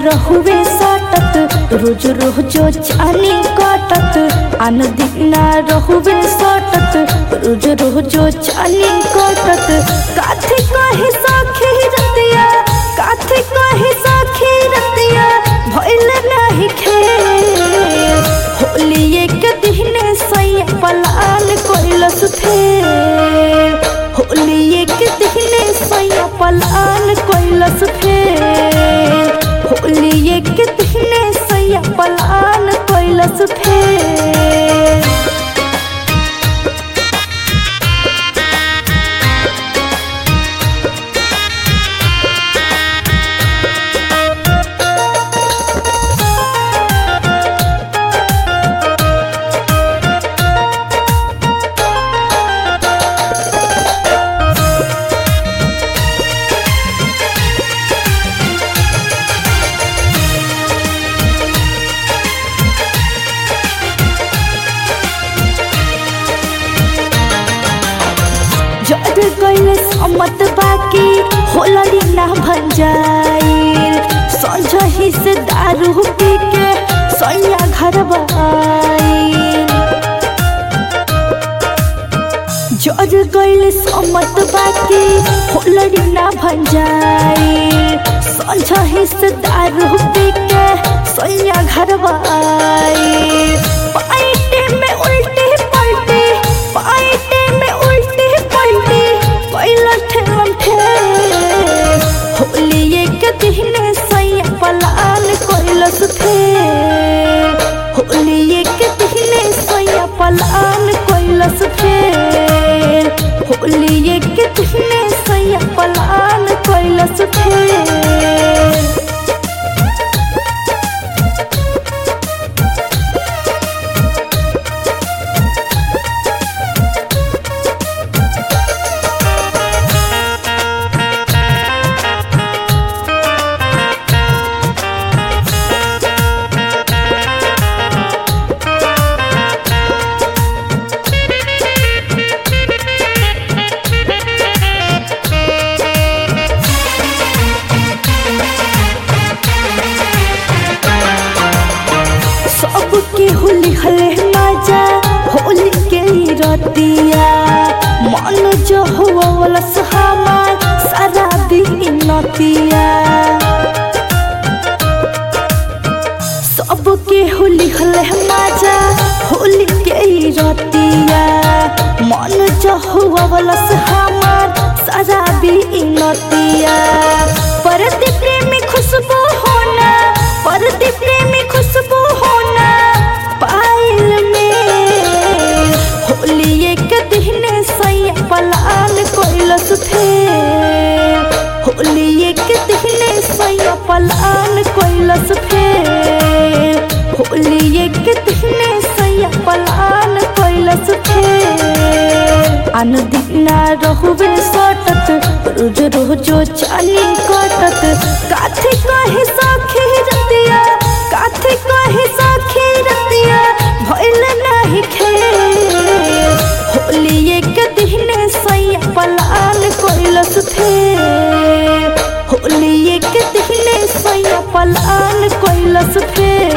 रहुवे सटत रोज रोज चानी कटत आन दिन रहुवे सटत रोज रोज चानी कटत काथी कहे सखी रतिया काथी कहे सखी रतिया भइल नाही खेल होली एक दिन सैया पलाल कोइलस फेर होली एक दिन सैया पलाल कोइलस फेर होली एक दिन सैया पलाल कोइलस फेर जड़ गइल सम्मत बाकी होलरी ना भन जाइल संझही से दारू पी के सैया घर आइल जड़ गइल सम्मत बाकी होलरी ना भन जाइल संझही से दारू पी के सैया घर आइल पाइटे में उल्टी पलटी पाइटे में उल्टी पलटी पहिला ठेलम ठेल होली एक दिन सैया पलाल कोइलस फेर होली एक दिन सैया पलाल कोइलस फेर होली एक दिन सैया पलाल कोइलस फेर सबके होली हले मजा होली के ही रतिया मन जो हुआ वाला हमार सारा दिन नतिया सबके होली हले मजा होली के ही रतिया मन जो हुआ वाला हमार सारा दिन नतिया परति प्रेमी खुशबू होना परति प्रेमी खुशबू होना पायल में होली एक दिन सैया पलाल कोइलस फेर होली एक दिन सैया पलाल कोइलस फेर होली एक दिन सैया पलाल कोइलस फेर आन दिन रहुवे सटत रोज रोज चानी कटत काथी कहे सखी रतिया काथी कहे सखी रतिया भइल नाही खेल होली एक दिन सैया पलाल कोइलस फेर होली एक दिन सैया पलाल कोइलस फेर